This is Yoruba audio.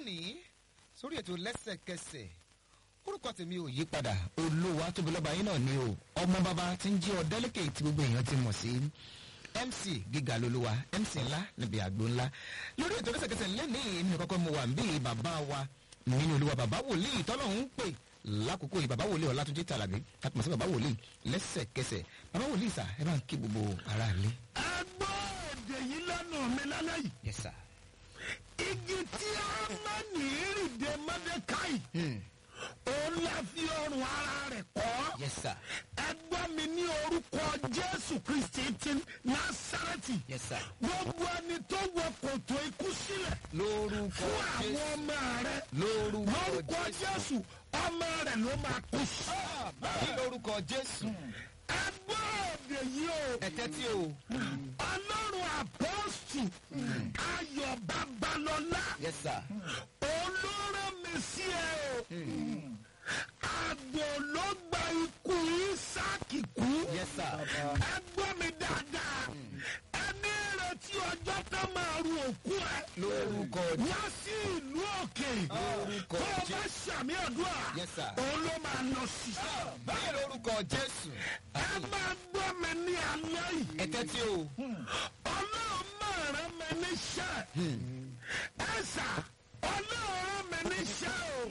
lónìí sórí ètò lẹ́sẹ̀kẹsẹ̀ orúkọ tèmi ò yí padà olówó atóbilọ́ba yín náà ni o ọmọ bàbá tí ń jí ọ̀dẹ́lẹ́kẹ̀ tí gbogbo èèyàn ti mọ̀ sí mc gíga lolúwa mc ńlá níbi àgbo ńlá lórí ètò lẹ́sẹ̀kẹsẹ̀ lẹ́nìí èmi kọ́kọ́ mo wà ń bí bàbá wa nínú olúwa bàbá wòlíì tọ́lọ́hún pè lákòókò yìí bàbá wòlíì ọ̀làtúnjì tàlàbí tàpọ̀ sí bàbá wòlíì lẹ́sẹ̀kẹsẹ̀ bàbá wòlíì sà ẹ bá ń kí gbogbo ara lé. ẹ gbọ́ èdè yìí lẹ́nu mi lálẹ́ yìí. yes sir. igi tí a máa ní ìrìndè mọ́dékáì òun la fi ọrùn ara rẹ̀ kọ́. yes sir. ẹ gbọ́ mi ní orúkọ jésù kristi ti násàrẹ́tì. yes sir. gbogbo ẹni tó wọ kòtò ikú sílẹ̀ lórúkọ fún àwọn jésù ọmọ rẹ lórúkọ lórúkọ jésù ọmọ rẹ ló máa kú sí. ní lórúkọ jésù ẹ gbọ́ èdè yìí o. ẹtẹ tí o ọlọ́run àpọ́sù ayọ̀ babalọ́lá yes sir. olóró mi sí ẹ o àgbò ló gba ikú isaki kú yes sir. ẹ gbọ́ mi dáadáa ẹni retí ọjọ́ tó máa ru òkú ẹ lórúkọ jésù wá sí ìlú òkè Lórúkọ tó o bá Jésù. ṣàmì àdúrà Yes, sir. òun ló máa lọ sí. ní lórúkọ jésù ẹ máa gbọ́ mi ní alẹ́ yìí. ẹtẹ tí o ọlọ́run máa rán mi níṣẹ́. ẹ sà ọlọ́run rán mi níṣẹ́ o.